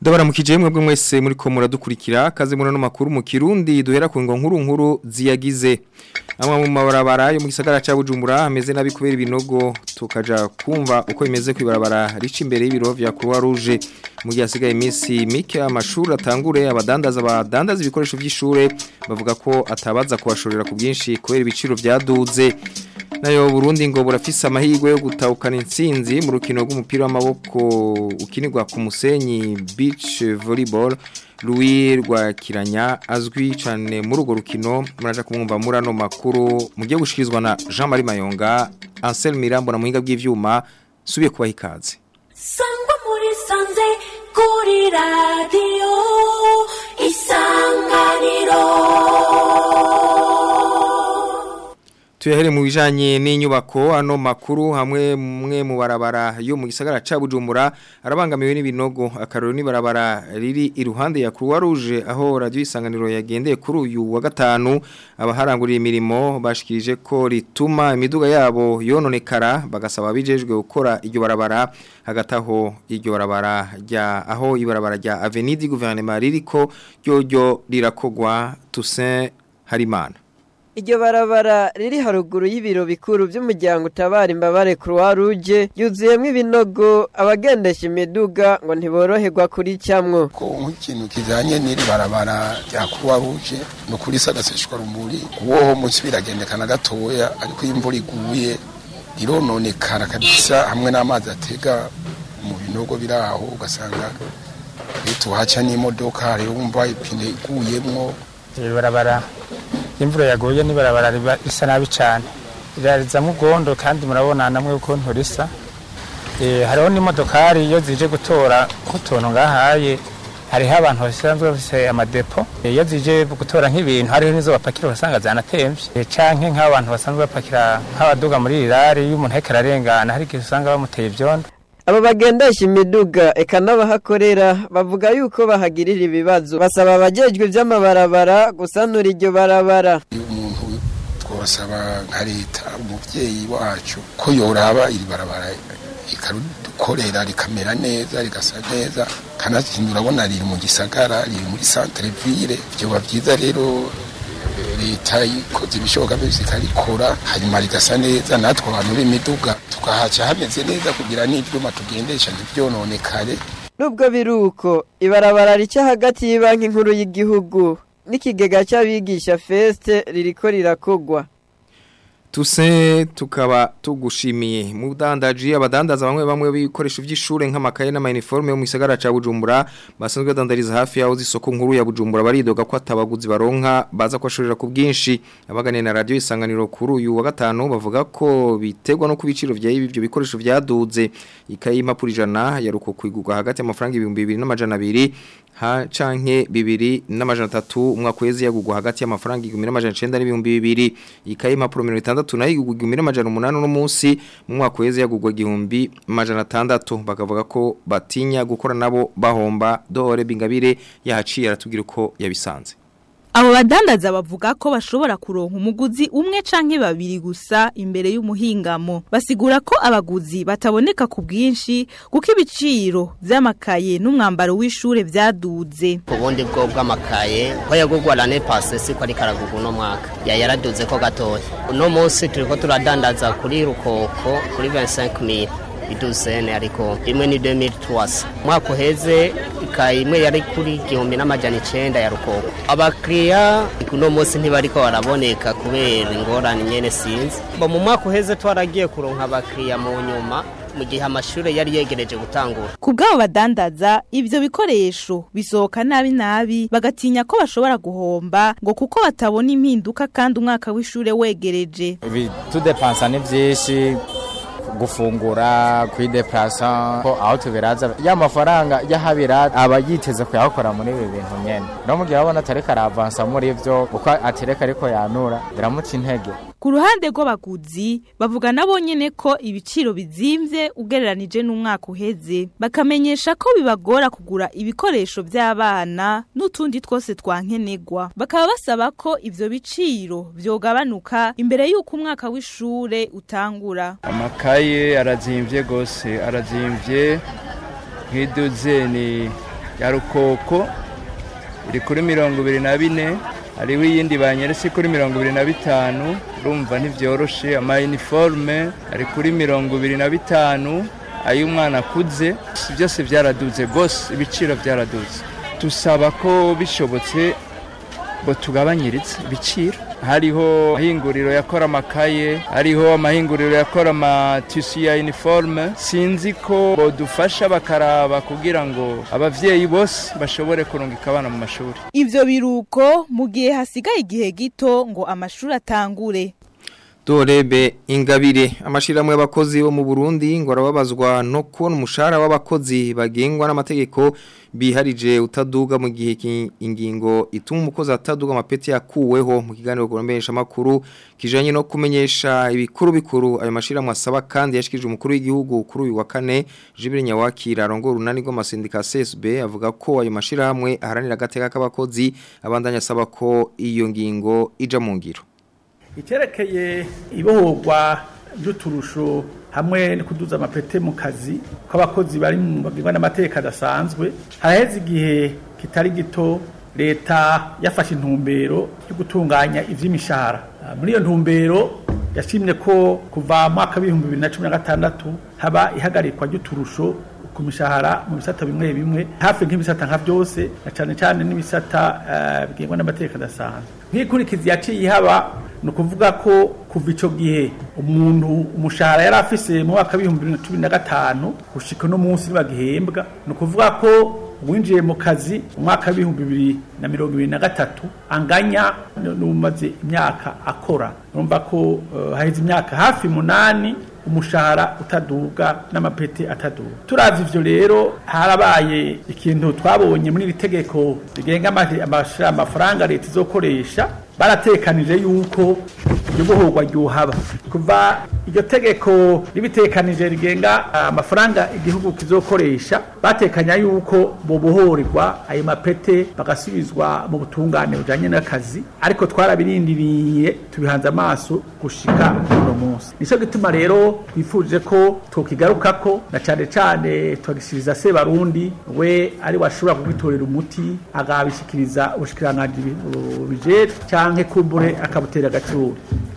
Ndabaramukije mwebwe mwese muri ko muradukurikira kaze muri no makuru mu Kirundi duhera ku ngo nkuru nkuru ziyagize amwe mu mabarabara yo mu gisagara ca Bujumbura ameze nabi kubera ibinogo tukaja kumva uko bimeze kwibarabara rica imbere y'ibiro vya Croix Rouge mu gihe hasigaye iminsi mike amashuri atangure abadandaza abadandaza ibikoresho by'ishure bavuga ko atabaza kubashorera ku bwinshi kubera ibiciro byaduze nayo Burundi ngo burafise amahirwe yo gutahukana intsinzi mu rukino rw'umupira w'amaboko ukinirwa ku musenyi beach volleyball Louis Rwakiranya azwi cyane muri urwo rukino muraje kumwumva muri ano makuru mugiye gushikirizwa na Jean Marie Mayonga Ansel Mirambo na muhinga bw'ivyuma subiye kubaha ikaze Sangwa muri sanze kuri radio isanganiro Tuyahere mu bijanye n'inyubako ano makuru hamwe mwe mu barabara yo mu gisagara ca Bujumbura arabangamiwe n'ibinogo akaroro ni barabara riri iruhande ya Croix Rouge aho radio isanganiro yagendeye kuri uyu wa gatanu abaharangurira imirimo bashikirije ko rituma imiduga yabo yononekara bagasaba bijejwe gukora iryo barabara hagataho iryo barabara rya aho ibarabara rya Avenue du Gouvernement ririko ryo rirakogwa Toussaint Harimana Iryo barabara riri haruguru y'ibiro bikuru by'umuryango utabara imbabare Croix Rouge yuzuyemo ibinogo abagendesha imiduga ngo ntiboroherwa kuri cyamwo ko nk'ikintu kijanye n'iri barabara rya Croix Rouge no kuri sagaseshwa rumuri uwoho munsi biragendekana gatoya ariko imvura iguye irononekara kabisa hamwe n'amazi atega mu binogo biraho ugasanga bituhaca n'imodoka rero wumva ipine iguyemwo iri barabara imvura yaguye n'ibarabara riba risa nabi cyane rirarizamo ubwondo kandi murabona namwe ukuntu risa hariho n'imodokari iyo zije gutora nk'utuntu ngahaye hariho abantu basanzwe bafite amadepo iyo zije gutora nk'ibintu hariho n'izo bapakira ugasanga zanatemvye canke nk'abantu basanzwe bapakira nk'abaduga muri rirari iyo umuntu ariko ararengana hari igihe usanga bamuteye ivyondo abo bagendesha imiduga eka n'abahakorera bavuga yuko bahagirira ibibazo basaba abajejwe ivy'amabarabara gusanura iryo barabara iyo umuntu twasaba nka leta umuvyeyi wacu ko yoraba iri barabara ikarukorera rikamera neza rigasa neza kanakindi urabona riri mu gisagara riri muri centre ville vyoba vyiza rero leta ikoze ibishoboka byose ikarikora hanyuma rigasa neza natwe abantu b'imiduga tukahaca hameze neza kugira n'ivyuma tugendesha ntivyononekare nubwo biruko ibarabara rica hagati y'ibanki nkuru y'igihugu n'ikigega cy'abigisha feste ririko rirakogwa Tuse tukaba tugushimiye mu dandaji abadandaza bamwe bamwe bikoresho by'ishure nk'amakaye n'amayiniforme yo mu gisagara ca Bujumbura basanzwe dandariza hafi yaho zisoko nkuru ya Bujumbura baridoga ko atabaguzi baronka baza kwashorera ku bwinshi abaganira na radio isanganiro kuri uyu wa gatanu bavuga ko bitegwa no kubiciro vya ibyo bikoresho byaduze ikaye impapuro ijana yaruko kwigurwa hagati y'amafaranga 2200 ha canke bibiri n'amajana 3 umwaka wezi yagugwa hagati y'amafaranga 1900 n'ibihumbi 2 ikaye impapuro 60 nayo igugwa 1800 no munsi mu mwaka wezi yagugwa igihumbi amajana 6 bakavuga ko batinya gukora nabo bahomba dore bingabire yahaciye aratubwira uko yabisanze Abo badandaza bavuga ko bashobora kuronka umuguzi umwe canke babiri gusa imbere y'umuhingamo. Basigura ko abaguzi bataboneka ku bwinshi kuko ibiciro vy'amakaye n'umwambaro w'ishure vyaduze. ubundi bwo bw'amakaye ko yagugwa lane pase siko ari karagugu no mwaka ya yaraduze ko gatoya uno munsi turiko turadandaza kuri rukoko kuri 25000 iduzene ariko imwe ni 2300 mwaka uheze ikaye imwe yari kuri igihumbi n'amajana icenda ya rukoko abakiriya uno munsi ntibariko baraboneka kubera ingorane nyene sinzi bo mu mwaka uheze twaragiye kuronka abakiriya mu nyuma mu gihe amashuri yari yegereje gutangura Ku bw'abo badandaza ivyo bikoresho bisohoka nabi nabi bagatinya ko bashobora guhomba ngo kuko batabona impinduka kandi umwaka w'ishure wegereje. ibitudepansa ni byinshi gufungura kwideplasa ko aho tubiraza ya mafaranga y'ahabira aba yiteze kuyakora muri ibi bintu nyene no mu gihe abona atareka aravansa muri ivyo kuko atereka ariko yanura biramuca intege Ku ruhande rw'abaguzi bavuga nabo nyene ko ibiciro bizimvye ugereranije n'umwaka uheze bakamenyesha ko bibagora kugura ibikoresho by'abana n'utundi twose twankenegwa bakaba basaba ko ivyo biciro vyogabanuka imbere y'uko umwaka w'ishure utangura amakaye arazimvye gose arazimvye nk'iduzeni ya rukoko iri kuri mirongo ibiri na bine hariho iyindi banyeretse kuri mirongo ibiri na bitanu urumva ntibyoroshe amayiniforume ari kuri mirongo ibiri na bitanu ay'umwana akuze byose byaraduze rwose ibiciro byaraduze dusaba ko bishobotse ngo tugabanyiritse ibiciro hariho amahinguriro yakora amakaye hariho amahinguriro yakora amatisi ya iniforume sinzi ko bodufasha bakaraba kugira ngo ababyeyi bose bashobore kurungika abana mu mashuri ivyo biruko mu gihe hasigaye igihe gito ngo amashuri atangure Dorebe ingabire amashiramwe y'abakozi bo mu Burundi ngo arababazwa no kubona umushahara w'abakozi bagengwa n'amategeko biharije utaduga mu gihe ki- ingingo ituma umukozi ataduga amapeti yakuweho mu kiganiro kurombesha makuru kijanye no kumenyesha ibikuru bikuru ayo mashiramwe asaba kandi yashikije umukuru w'igihugu kuri uyu wa kane Jibril Nyawakira arongora urunani rw'amasendika CSB avuga ko ayo mashiramwe aharanira agateka k'abakozi abandanya asaba ko iyo ngingo ija mu ngiro icyerekeye ibohorwa ry'uturusho hamwe no kuduza amapete mu kazi kw'abakozi bari mu bagirwa n'amateka adasanzwe haraheze igihe kitari gito leta yafashe intumbero yo gutunganya ivy'imishahara Ah, muri iyo ntumbero yashimye ko kuva mu mwaka w'ibihumbi bibiri na cumi na gatandatu haba ihagarikwa ry'uturusho ku mishahara mu bisata bimwe bimwe hafi nk'ibisata nka byose na cyane cyane n'ibisata eh, bigengwa n'amategeko adasanzwe nk'ikurikizi yaciye ihaba ni ukuvuga ko kuva icyo gihe umuntu umushahara yari afise mu mwaka w'ibihumbi bibiri na cumi na gatanu gushika uno munsi ntibagihembwa ni ukuvuga ko uwinjiye mu kazi mu mwaka w'ibihumbi bibiri na mirongo ibiri na gatatu anganya n'umaze imyaka akora urumva ko eh, haheze imyaka hafi munani umushahara utaduga n'amapete ataduga turavye ivyo rero harabaye ikintu twabonye muri iri tegeko rigenga ama- amashira- amafaranga leta izokoresha baratekanije yuko iryo bohorwa ryohaba kuva iryo tegeko ribitekanije rigenga amafaranga igihugu kizokoresha batekanya yuko bobohorerwa ayo mapete bagasubizwa mu butungane bujanye n'akazi ariko twarabirindiriye tubihanze amaso gushika uno munsi nico gituma rero twifuje ko tokigarukako na cane cane twagisiriza se barundi we ari washobora kugitorera umuti agabishikiriza ubushikiranganji bijejwe canke kumbure akabutera agaciro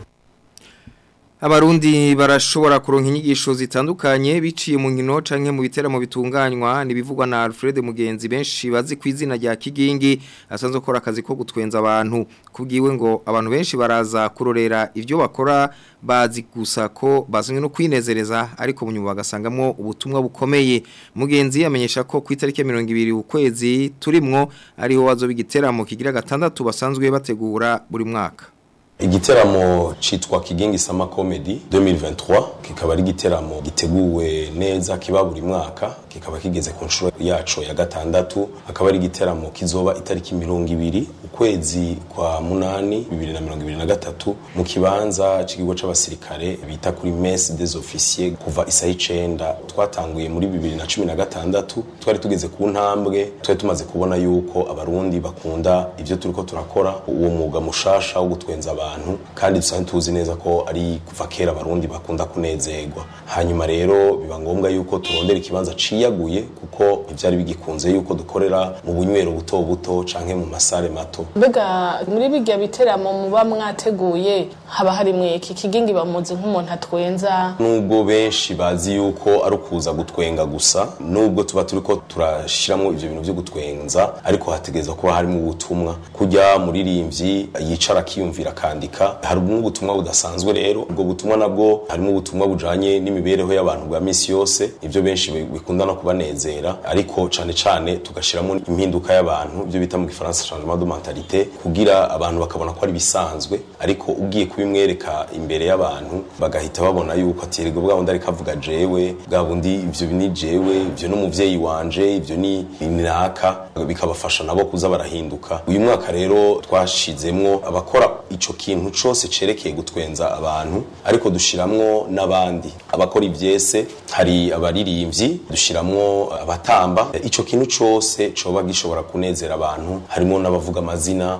Abarundi barashobora kuronka inyigisho zitandukanye biciye mu nkino canke mu biteramo bitunganywa nibivugwa na Alfred Mugenzi benshi bazi ku izina rya Kigingi asanzwe akora akazi ko gutwenza abantu kubwiwe ngo abantu benshi baraza kurorera ivyo bakora bazi gusa ko bazanye no kwinezereza ariko mu nyuma bagasangamwo ubutumwa bukomeye Mugenzi amenyesha ko ku itariki ya 20 ukwezi turimwo ariho wazoba igiteramo kigira gatandatu basanzwe bategura buri mwaka igiteramo citwa kigingi sama comedy 2023 kikaba ari igiteramo giteguwe neza kiba buri mwaka kikaba kigeze ku nshuro yaco ya gatandatu akaba ari igiteramo kizoba itariki mirongo ibiri ukwezi kwa munani bibiri na mirongo ibiri na gatatu mu kibanza c'ikigo c'abasirikare bita kuri messe des officiers kuva isaha icenda twatanguye muri bibiri na cumi na gatandatu twari tugeze ku ntambwe twari tumaze kubona yuko abarundi bakunda ivyo turiko turakora uwo mwuga mushasha wo gutwenza abantu kandi dusanzwe tuzi neza ko ari kuva kera abarundi bakunda kunezerwa hanyuma rero biba ngombwa yuko turondera ikibanza ciyaguye kuko ntivyari bigikunze yuko dukorera mu bunywero buto buto canke mu masare mato mbega muri bijya biteramo muba mwateguye haba harimwe iki kigingi bamuzi nk'umuntu atwenza nubwo benshi bazi yuko ari ukuza gutwenga gusa nubwo tuba turiko turashiramo ivyo bintu vyo gutwenza ariko hategereza kuba harimo ubutumwa kujya muririmbyi yicara akiyumvira akandika harimo ubutumwa budasanzwe rero ubwo butumwa nabwo harimo ubutumwa bujanye n'imibereho y'abantu bwa misi yose ivyo benshi bi- bikunda no kubanezera ariko cane cane tugashiramo impinduka y'abantu ibyo bita mu gifaransa changement de mentalité kugira abantu bakabona ko ari bisanzwe ariko ugiye kubimwereka imbere y'abantu bagahita babona yuko ati erega bwa bundi ariko avuga jewe bwa bundi ivyo ni jewe ivyo n'umuvyeyi wanje ivyo ni naka bikabafasha nabo kuza barahinduka uyu mwaka rero twashizemwo abakora ico kintu cose cerekeye gutwenza abantu ariko dushiramwo n'abandi abakora ivyese hari abaririmbyi dushiramwo abatamba ico kintu cose coba gishobora kunezera abantu harimo n'abavuga amazina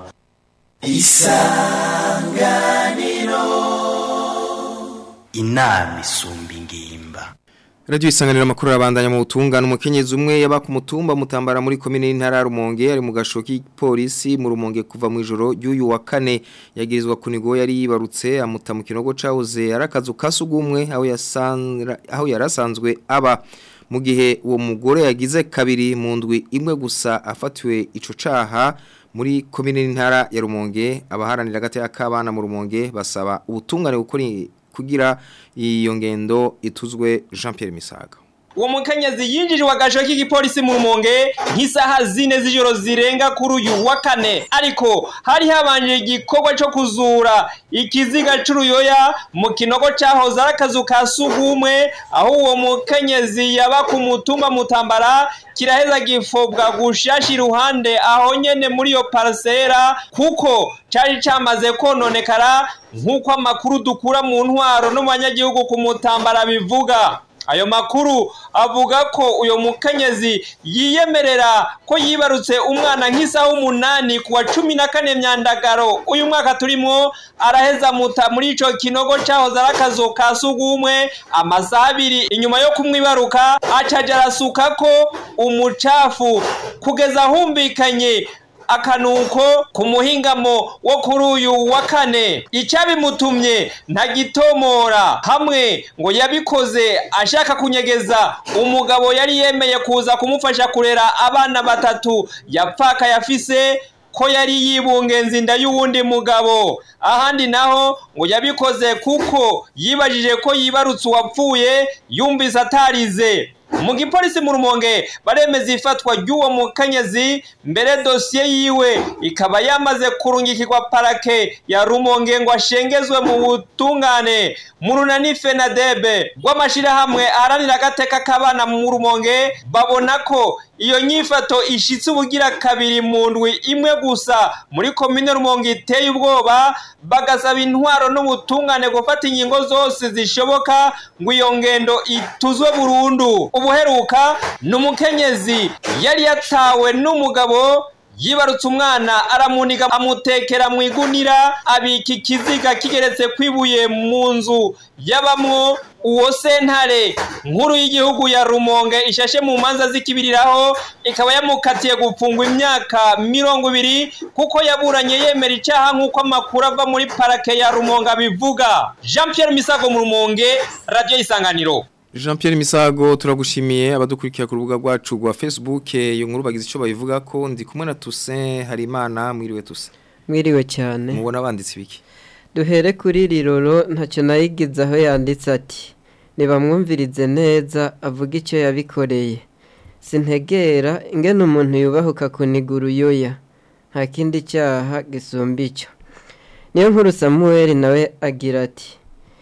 isanganiro inama isumba ingimba Radio isanganira makuru arabandanya mu butungane umukenyezi umwe yaba ku mutumba mutambara muri komine y'intara ya Rumonge ari mu gashoki polisi mu Rumonge kuva mu ijoro y'uyu wa kane yagirizwa kunigo yari yibarutse amuta mu kinogo cahoze arakazu kasugumwe aho yasanzwe aho yarasanzwe aba mu gihe uwo mugore yagize kabiri mu ndwi imwe gusa afatiwe ico caha muri komine y'intara ya Rumonge abaharanira gataya k'abana mu Rumonge basaba ubutungane gukora kugira iyo ngendo ituzwe Jean Pierre Misaga uwo mukenyezi yinjijwe agasho k'igipolisi mu rumonge nk'isaha zine z'ijoro zirenga kuri uyu wa kane ariko hari habanje igikorwa cyo kuzura ikiziga c'uruyoya mu kinogo cahoze ari akazu ka sugumwe aho uwo mukenyezi yaba ku mutumba mutambara kiraheza gifobwa gushashi iruhande aho nyene muri iyo parasera kuko cari camaze kononekara nk'uko amakuru dukura mu ntwaro no mu banyagihugu ku mutambara bivuga ayo makuru avuga ko uyo mukenyezi yiyemerera ko yibarutse umwana nk'isaha umunani ku wa cumi na kane myandagaro uyu mwaka turimo araheza muta muri ico kinogo cahoze ari akazu ka sugumwe amasaha abiri inyuma yo kumwibaruka acaja arasukako umucafu kugeza humvikanye akanuko ku muhingamo wo kuri uyu wa kane icyabimutumye ntagitomora hamwe ngo yabikoze ashaka kunyegeza umugabo yari yemeye kuza kumufasha kurera abana batatu yapfaka yafise ko yari yibungenza inda y'uwundi mugabo ahandi naho ngo yabikoze kuko yibajije ko yibarutse uwapfuye yumvise atarize mu gipolisi mu rumonge baremeza ifatwa ry'uwo mukenyezi mbere dosiye yiwe ikaba yamaze kurungikirwa parake ya rumonge ngo ashengezwe mu butungane mu runani fenadebe rw'amashyirahamwe aharanira agateka k'abana mu rumonge babona ko iyo nyifato ishitse ubugira kabiri mu ndwi imwe gusa muri komine rumonge iteye ubwoba bagasaba intwaro n'ubutungane gufata ingingo zose zishoboka ngo iyo ngendo ituzwe burundu ubuheruka ni umukenyezi yari yatawe n'umugabo yibarutse umwana aramuniga amutekera mu igunira abika ikiziga kigeretse kwibuye mu nzu yabamwo uwo sentare nkuru y'igihugu ya rumonge ishashe mu manza zikibiriraho ikaba yamukatiye gufungwa imyaka mirongo ibiri kuko yaburanye yemera icyaha nk'uko amakuru ava muri parake ya rumonge abivuga jean Pierre misago mu rumonge radiyo isanganiro Jean Pierre Misago turagushimiye abadukurikira ku rubuga rwacu rwa Facebook iyo nkuru bagize ico babivuga ko ndi kumwe na Toussaint Harimana mwiriwe Toussaint mwiriwe cyane mubona banditse ibiki duhere kuri riroro ntacyo nayigize aho yanditse ati ntibamwumvirize neza avuga icyo yabikoreye sintegera ingene umuntu yubahuka kuniga uruyoya nta kindi cyaha gisumba icyo niyo nkuru samuel nawe agira ati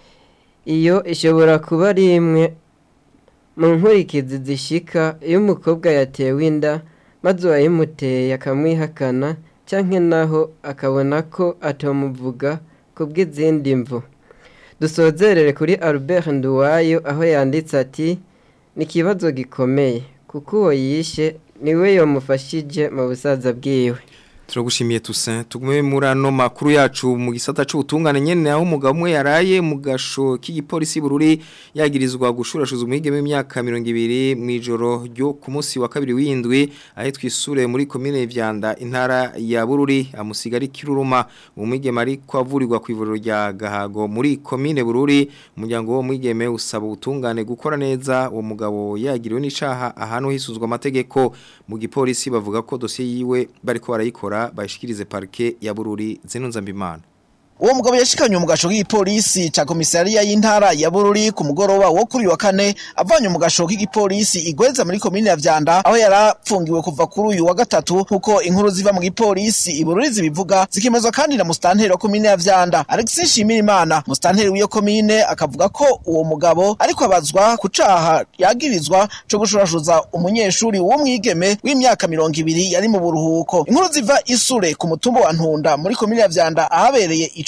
iyo ishobora kuba ari imwe mu nkurikizi zishika iyo umukobwa yatewe inda maze uwayimuteye akamwihakana cyangwa naho akabona ko atamuvuga ku bw'izindi mvu dusozerere kuri albert nduwayo aho yanditse ati ni ikibazo gikomeye kuko uwo yishe niwe yamufashije mu busaza bwiwe turagushimiye Toussaint tugume muri ano makuru yacu mu gisata c'ubutungane nyene aho umugabo umwe yaraye mu gasho k'igipolisi bururi yagirizwa gushurashuza umwigeme w'imyaka 200 mu ijoro ryo ku munsi wa kabiri w'indwi ahe twisure muri commune Vyanda intara ya Bururi amusigari kiruruma umwigeme ari kwavurirwa ku ivuriro rya Gahago muri commune Bururi umuryango wo mwigeme usaba ubutungane gukora neza uwo mugabo yagiriwe n'icaha ahantu hisuzwa amategeko mu gipolisi bavuga ko dosiye yiwe bariko barayikora bayishikirize parke ya Bururi zinunza mbimana uwo mugabo yashikanye mu gasho k'igipolisi ca komisariya y'intara ya Bururi ku mugoroba wo kuri wa kane avanye mu gasho k'igipolisi igweza muri komine ya Vyanda aho yarapfungiwe kuva kuri uyu wa gatatu kuko inkuru ziva mu gipolisi i Bururi zibivuga zikemezwa kandi na mustanteri wa komine ya Vyanda Alexis Shimirimana mustanteri w'iyo komine akavuga ko uwo mugabo ariko abazwa ku caha yagirizwa co gushurashuza umunyeshuri wo mwigeme w'imyaka mirongo ibiri yari mu buruhuko inkuru ziva isure ku mutumba wa Ntunda muri komine ya Vyanda ahabereye ico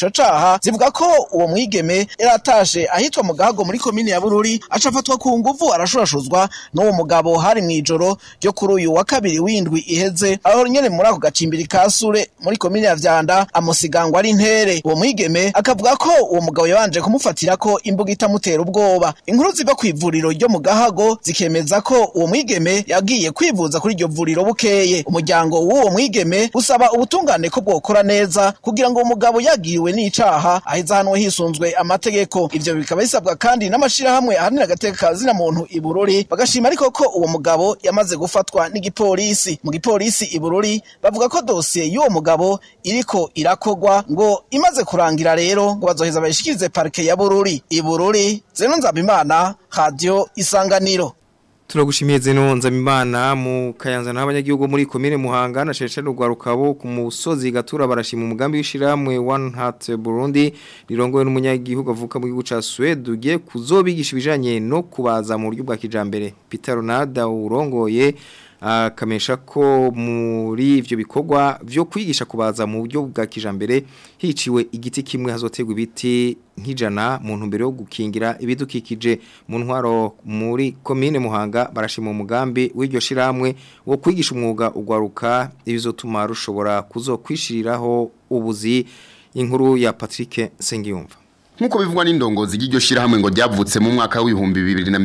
ico caha zivuga ko uwo mwigeme yaratashe ahitwa mu gahago muri komine ya Bururi aca afatwa ku nguvu arashurashuzwa n'uwo mugabo hari mw'ijoro ryo kuri uyu wa kabiri w'indwi iheze aho nyene muri ako gacimbiri ka Sure muri komine ya Vyanda amusigangwa ari ntere uwo mwigeme akavuga ko uwo mugabo yabanje kumufatira ko imbuga itamutera ubwoba inkuru ziva ku ivuriro ryo mu gahago zikemeza ko uwo mwigeme yagiye kwivuza kuri iryo vuriro bukeye umuryango w'uwo mwigeme usaba ubutungane ko bwokora neza kugira ngo umugabo yagiriwe n'icaha aheza hanwe hisunzwe amategeko ivyo bikaba bisabwa kandi n'amashirahamwe ahanira agateka ka zina muntu i Bururi bagashima ariko ko uwo mugabo yamaze gufatwa n'igipolisi mu gipolisi i Bururi bavuga ko dosiye y'uwo mugabo iriko irakogwa ngo imaze kurangira rero ngo bazoheza bayishikirize parike ya Bururi i Bururi Zeno Nzabimana Radio Isanganiro Turagushimiye zeno nzamimana mu kayanza n'abanyagihugu muri komine Muhanga na Sheshe rugwarukabo ku musozi gatura barashima umugambi w'ishiramwe One Heart Burundi rirongowe n'umunyagihugu avuka mu gihugu ca Sweden ugiye kuzobigisha ibijanye no kubaza mu buryo bwa kijambere Peter Ronaldo urongoye akamesha ko muri ivyo bikorwa vyo kwigisha kubaza mu buryo bwa kijambere hiciwe igiti kimwe hazotegwa ibiti nk'ijana mu ntumbero yo gukingira ibidukikije mu ntwaro muri komine Muhanga barashima umugambi w'iryo shiramwe wo kwigisha umwuga ugwaruka ibizotuma rushobora kuzokwishiriraho ubuzi inkuru ya Patrick Sengiyumva Nkuko bivugwa n'indongozi y'iryo shirahamwe ngo ryavutse mu mwaka w'ibihumbi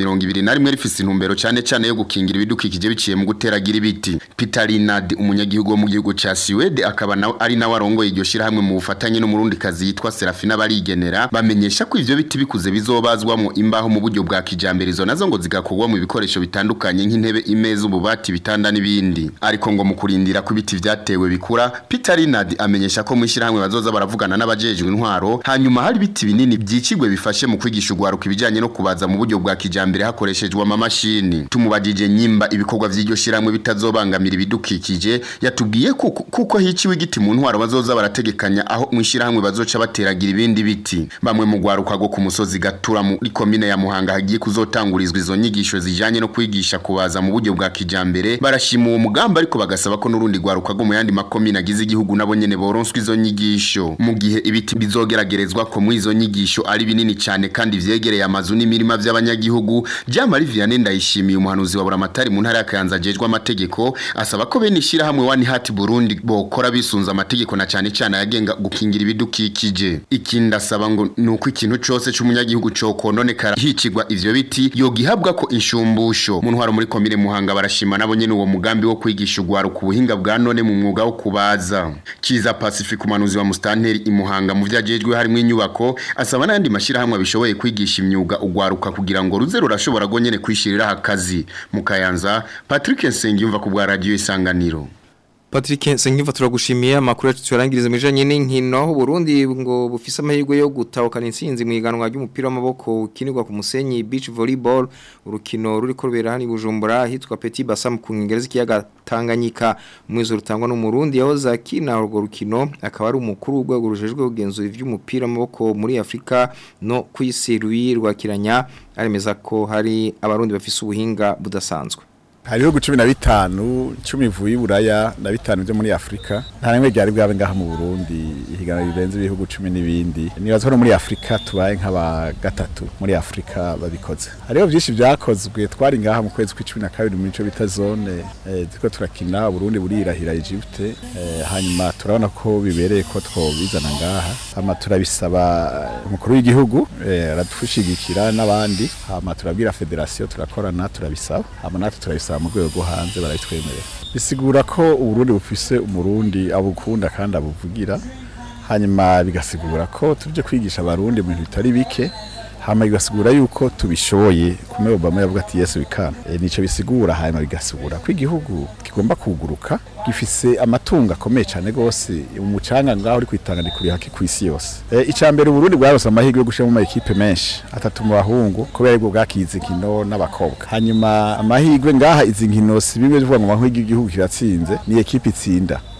2021 rifise intumbero cyane cyane yo gukingira ibidukikije biciye mu guteragira ibiti. Peter Linard umunyagihugu wo mu gihugu ca Sweden akaba na, ari nawe arongoye iryo shirahamwe mu bufatanye n'umurundi kazi yitwa Serafina barigenera bamenyesha ko ivyo biti bikuze bizobazwamo imbaho mu buryo bwa kijambere izo nazo ngo zigakorwa mu bikoresho bitandukanye nk'intebe imeza ububati bitanda n'ibindi. Ariko ngo mu kurindira ko ibiti vyatewe bikura Peter Linard amenyesha ko mu shirahamwe bazoza baravugana n'abajejwe intwaro hanyuma hari biti binini byicigwe bifashe mu kwigisha ugwaruka ibijanye no kubaza mu buryo bwa kijambere hakoreshejwe amamashini tumubajije nyimba ibikorwa vy'iryo shiramwe bitazobangamira ibidukikije yatubwiye kuko, kuko hiciwe igiti mu ntwaro bazoza barategekanya aho mu shiramwe bazoca bateragira ibindi biti bamwe mu gwaruka go ku musozi gatura muri komine ya Muhanga hagiye kuzotangurizwa izo nyigisho zijanye no kwigisha kubaza mu buryo bwa kijambere barashima uwo mugamba ariko bagasaba ko nurundi gwaruka go mu yandi makomine agize igihugu nabo nyene boronswa izo nyigisho mu gihe ibiti bizogeragerezwa ko mu izo nyigisho ari binini cyane kandi vyegereye amazu n'imirima by'abanyagihugu Jamari Vianney ndayishimiye umuhanuzi wa Buramatari mu ntara ya Kayanza ajejwe amategeko asaba ko bene ishira hamwe One Heart Burundi bokora bisunza amategeko na cyane cyane yagenga gukingira ibidukikije ikindi asaba ngo nuko ikintu cyose cy'umunyagihugu cyo kononekara hicigwa ivyo biti yogihabwa ko inshumbusho mu ntwaro muri komine Muhanga barashima nabo nyene uwo mugambi wo kwigisha ugwaro ku buhinga bwa none mu mwuga wo kubaza Kiza Pacific umuhanuzi wa Mustanteri imuhanga mu vyajejwe harimo inyubako asaba n'andi mashirahamwe abishoboye kwigisha imyuga ugwaruka kugira ngo ruze rurashobora gonyene kwishirira akazi mu Kayanza Patrick Nsengiyumva ku bwa radio isanganiro Patrick Sengiva turagushimiye amakuru yacu turangiriza mijanye n'inkino Burundi ngo bufise amahirwe yo gutahukana intsinzi mu iganwa ry'umupira w'amaboko ukinirwa ku musenyi beach volleyball urukino ruri korubera hani Bujumbura hitwa Petit Bassam ku ngereza kiyaga Tanganyika mwizo rutangwa n'umurundi yaho zakina urwo rukino akaba ari umukuru w'urwego rujejwe kugenzura ivy'umupira w'amaboko muri Afrika no kwisi rwakiranya aremeza ko hari abarundi bafise ubuhinga budasanzwe hari ibihugu cumi na bitanu cumi ivuye iburaya na bitanu byo muri afurika nta rimwe ryari bwabe ngaha mu burundi ihiganwa rirenze ibihugu cumi n'ibindi nibaza ko muri afurika tubaye nk'aba gatatu muri afurika babikoze hariho byinshi byakozwe twari ngaha mu kwezi kw'icumi na kabiri muri ico bita zone ziko turakina burundi burirahira egypte hanyuma turabona ko bibereye ko twobizana ngaha hama turabisaba umukuru w'igihugu aradushigikira n'abandi hama turabwira federasiyo turakorana turabisaba hama natwe turabisaba mu rwego rwo hanze barayitwemerera bisigura ko uburundi bufise umurundi abukunda kandi abuvugira hanyuma bigasigura ko tuje kwigisha abarundi mu bintu bitari bike hama bigasigura yuko tubishoboye kumwe Obama yavuga ati yes we can e, nico bisigura hanyuma bigasigura ko igihugu kigomba kuguruka gifise amatungo akomeye cyane gose umucanga ngaho uri kwitangana kuri haki ku isi yose e, icambere Burundi bwarose amahirwe yo gushira mu equipe menshi atatu mu bahungu kubera aribwo bwakize kino n'abakobwa hanyuma amahirwe ngaha izi nkino si bimwe bivuga ngo mahirwe igihugu kiratsinze ni equipe itsinda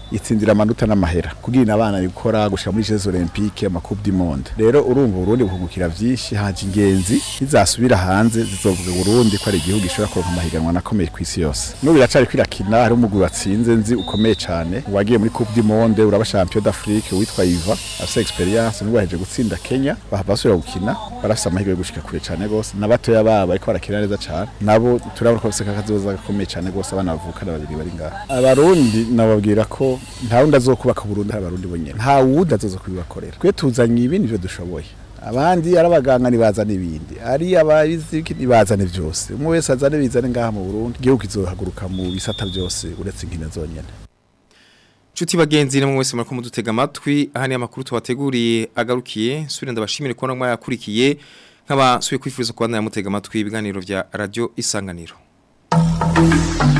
itsindira amanota n'amahera kugira abana gukora gushika muri Jeux Olympiques ama Coupe du Monde rero urumva Burundi buhungukira vyinshi haje ingenzi izasubira hanze zizovuga Burundi ko ari igihugu gishobora kuronka amahiganwa nakomeye ku isi yose n'ubu biracari kwirakina hari umugwi watsinze nzi ukomeye cane wagiye muri Coupe du Monde uraba champion d'Afrique witwa Iva afise experience n'ubwo yaheje gutsinda Kenya bahava basubira gukina barafise amahirwe yo gushika kure cane gose n'abatoya babo ariko barakina neza cane nabo turabona ko bafise kakazoza gakomeye cane gose abana bavukana babiri bari ngaha abarundi nababwira ko nta wundi azokubaka Burundi hari abarundi bonyene nta wundi azoza kubibakorera twe tuzanye ibindi byo dushoboye abandi ari abaganga nibazana ibindi ari ababizi nibazane byose umwe wese azane bizane ngaha mu Burundi igihugu kizohaguruka mu bisata byose uretse inkino zonyene Chuti bagenzi namwe wese mariko mudutega amatwi aha ni amakuru tubateguriye agarukiye subira ndabashimire ko namwe yakurikiye nkaba suye kwifuriza kubandanya mutega amatwi ibiganiro vya radio isanganiro